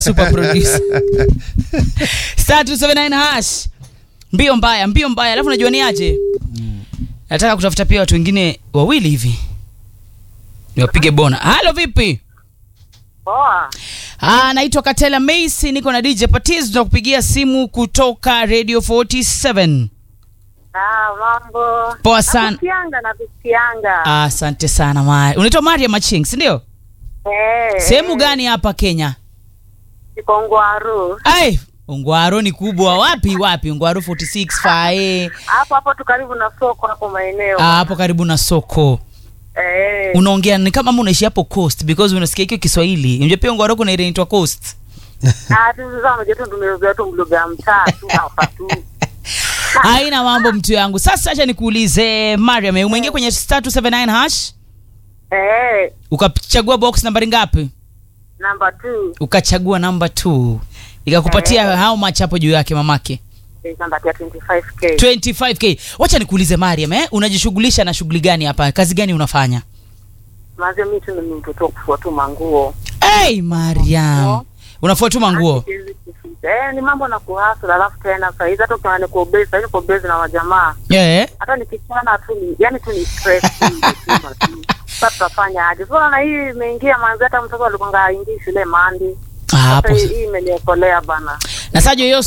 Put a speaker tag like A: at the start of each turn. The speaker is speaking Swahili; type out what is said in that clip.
A: super producer star 279 hash mbio mbaya mbio mbaya alafu najua ni aje nataka kutafuta pia watu wengine wawili hivi niwapige bona halo vipi
B: Poa.
A: Ah, naitwa Katela Macy, niko na DJ Patiz, tunakupigia simu kutoka Radio 47.
B: Ah, mambo.
A: Poa sana.
B: Nakusikianga nakusikianga.
A: Ah, Asante sana Mari. Unaitwa Maria Maching, si ndio?
B: Eh.
A: Sehemu gani hapa Kenya?
B: Iko Ngwaru.
A: Ai, Ungwaro ni kubwa. Wapi wapi? Ungwaro 46 fae.
B: Hapo hapo tu karibu na soko hapo maeneo.
A: Ah, hapo karibu na soko.
B: Eh.
A: Unaongea ni kama ama unaishi hapo Coast because unasikia hiyo Kiswahili. Unajua pia Ungwaro kuna ile inaitwa Coast.
B: Ah, tu sasa unajua tu tumezoea tu mlugha ya mtaa tu hapa tu.
A: Haina mambo mtu yangu. Sasa acha nikuulize Mariam, umeingia kwenye star 279 hash?
B: Eh.
A: Ukachagua box nambari ngapi?
B: Number 2.
A: ukachagua namba 2 ikakupatia how much hapo juu yake mamake
B: Is number 25k.
A: 25k wacha nikuulize mariam eh? unajishughulisha na shughuli gani hapa kazi gani unafanya
B: Mazi mimi tu ni mtoto wa kufua tu manguo.
A: hey, mariam unafua tu manguo
B: Eh, ni mambo na kuhasa alafu tena saa hizi hata ukiwa niko base, sasa niko base na wajamaa.
A: yeah.
B: hata nikichana tu ni yani tu ni stress tu nzima tu. Sasa tutafanya aje? Sasa na hii imeingia manzi, hata mtoto alikuwa aingi shule mandi.
A: Ah,
B: Sasa
A: hapo
B: hii hii imeniokolea bana.
A: na sajo hiyo